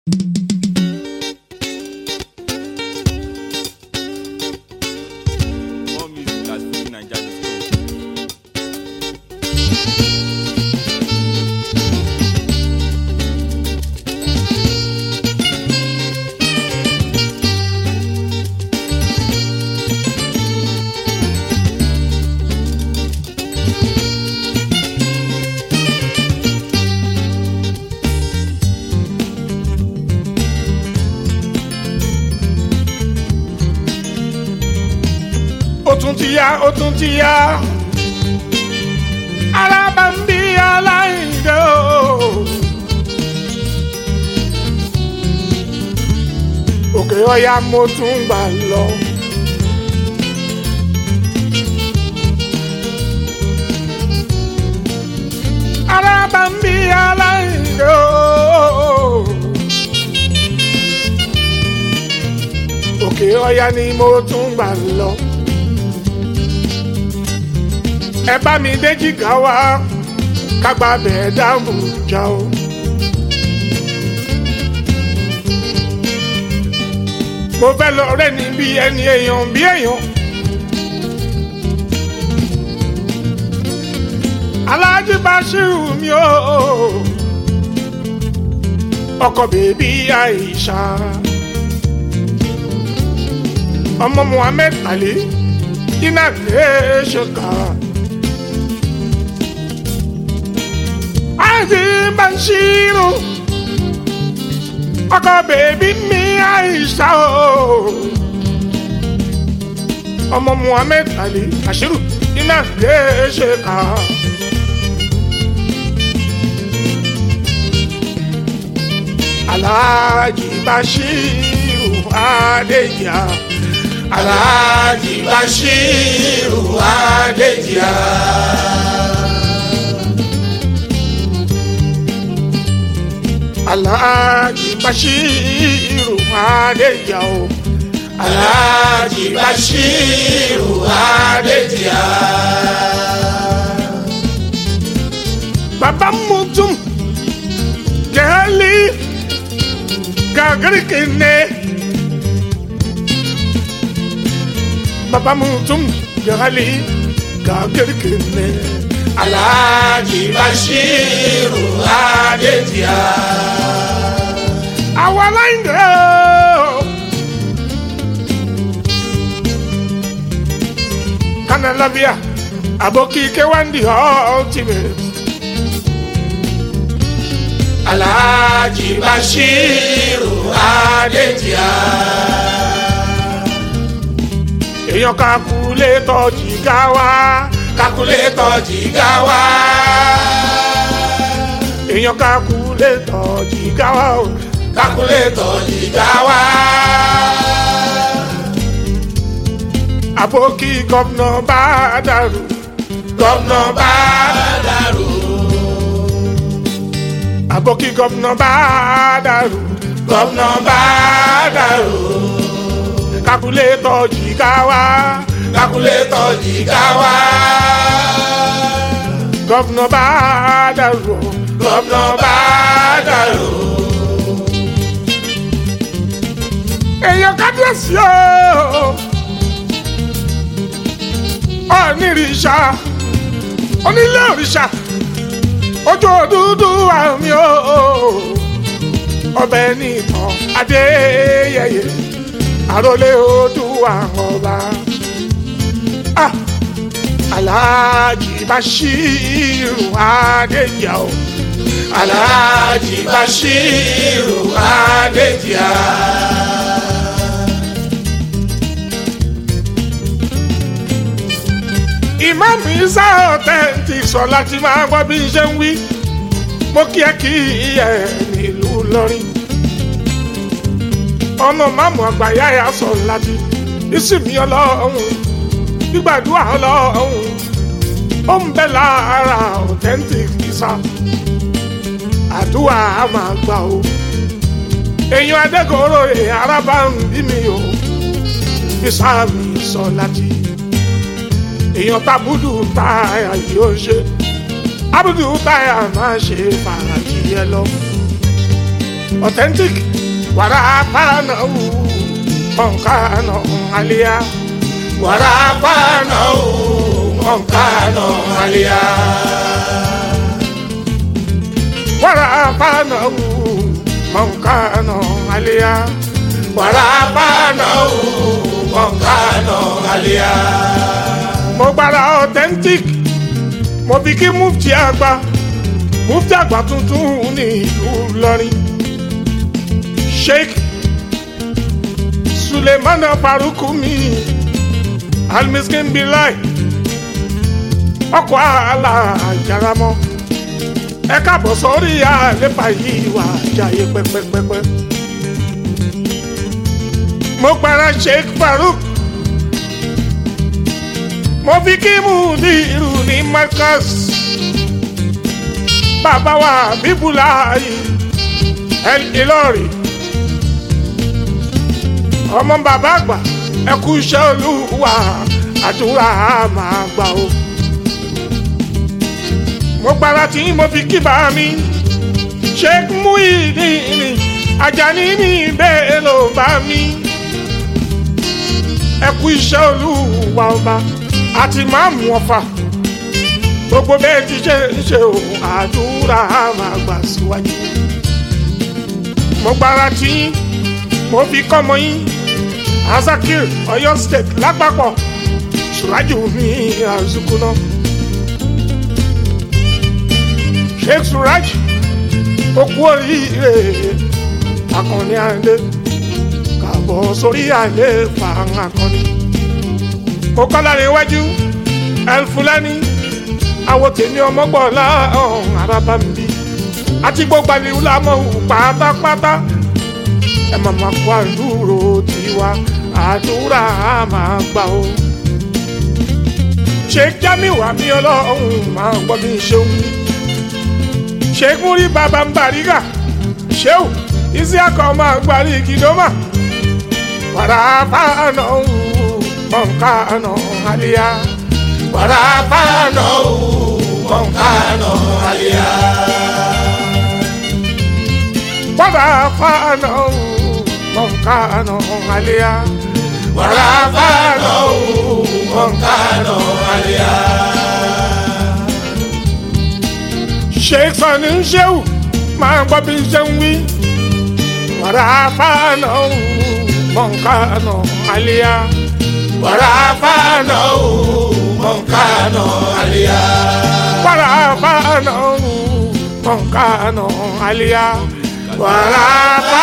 More music at FujiNiger.com. ó tún ti yá ó tún ti yá alábàmbí aláìndé o. òkè ọ̀yà mo tún gbà lọ. alábàmbí aláìndé o. òkè ọ̀yà ni mo tún gbà lọ. ẹ bá mi déjì ká wá kágbá bẹ́ẹ̀ dáàbò já o. mo fẹ́ lọ rẹ́ ní bí ẹni èèyàn bí èèyàn. aláàjì Bashiru mi o ọkọ bèbí Aisha ọmọ Muhammed Ali iná kìí ṣe kàá. Aji Bashiru ọkọ bèbí mi Aisha o ọmọ Muhammed Ali Bashiru iná kìí ṣe kàá. Alhaji Bashiru Adeja Alhaji Bashiru Adeja. Alhaji Bashiru Adeja o. Alhaji Bashiru Adeja. Baba Mutum Jali Gagarikine. Baba Mutum Jali Gagarikine. Alhaji Bashiru Adeja. Àwa láìndé o. Kanalavia, Aboki Kewandi Ultimate. Alhaji Bashiru Adeja. Èèyàn kakulétọ̀ jìgá wá kakulétọ̀ jìgá wá. èèyàn kakulétọ̀ jìgá wá o kakulétọ̀ jìgá wá. àbókí gọ́vnà bá dàrú gọ́vnà bá dàrú. àbókí gọ́vnà bá dàrú gọ́vnà bá dàrú. kakulétọ̀ jìgá wá kakulétọ̀ jìgá wá. gọ́vnà bá dàrú gọ́vnà bá dàrú. èèyàn kábíyèsí o onírìṣà onílé òrìṣà ojú dúdú àmì o ọbẹ̀ nìkan adéyẹyẹ àròlé odù àwọn ọba. Ah, Alhaji Bashiru Adeja o. Alhaji Bashiru Adeja. Imam Isa authentic sọ láti máa gbọ́ bí n ṣe ń wí. Mo kí ẹ kí ẹ nílùú lọ́rin. Ọmọ máàmù àgbáyá yà sọ láti. Ìsìnkú ọlọ́run gbígbàdúrà ọlọ́run ó ń bẹ lára authentic Isa àdúrà á máa gbà o èèyàn adẹ́kọ̀ọ́rọ̀ ẹ̀ arábà ń bí mi o Isa mi sọ láti èèyàn tábùdù táyà yóò ṣe abudu táyà máa ṣe fàájì ẹ lọ authentic warapana u monkano alia warapana u monkano alia warapana u monkano alia warapana u monkano alia mo gbára authentic mo fi kí mufti àgbà mufti àgbà tuntun ní ìlú Ìlọrin sheikh sulemana farukumi almiskin bilai ọkọ àlà àjàramọ ẹ káàbọ̀ sórí àléfà yìí wà jàyè pẹpẹpẹpẹ mo gbára sheikh faruk mo fi kí mudiru ní marcus bàbá wa bíbúláyì el Ìlọrin ọmọ bàbá àgbà ẹ kú iṣẹ́ olúwa àdúrà máa gbà o. mo gbára tí mo fi kí bá mi Sheikh Muyideen Ajani ní bẹ́ẹ̀ ló bá mi. ẹ kú iṣẹ́ olúwa ọba àti máàmù ọ̀fà gbogbo bẹ́ẹ̀ ti ṣe ń ṣe o àdúrà máa gbà síwájú. mo gbára tí mo fi kọ́ mọ́ yín azakir Ọ̀yọ́ state lápapọ̀ suraju ní azukuna sheikh suraj okú oríire akọni àndé kàbọ̀ sórí àndé fàáhàn akọni mo kọ́lá rẹ̀ wájú elfulani àwọn tèmi ọmọgbọ̀ọ́lá ọ̀hún arábàmbí àti gbogbo àlìwú làmọ́ pátápátá ẹ máa ma kó àdúró tiwa àdúrà máa gbà ó. Sheikh Jamiu àmì ọlọ́run máa gbọ́ mi ṣeun. Sheikh Muri bàbá ń bàrígà ṣéwù Isiaka máa gbàrí kìdọ́mà. Wàrà fáànà mọ̀nkánà àlìyá. Wàrà fáànà mọ̀nkánà àlìyá. Wàrà fáànà mọ̀nkánà àlìyá. Wàrà fáànà mọ̀nkánà àlìyá. Sheikh Sani Ṣéwù máa gbọ́ bí ṣe ń wí. Wàrà fáànà mọ̀nkánà àlìyá. Wàrà fáànà mọ̀nkánà àlìyá. Wàrà fáànà mọ̀nkánà àlìyá. Wàrà fáànà.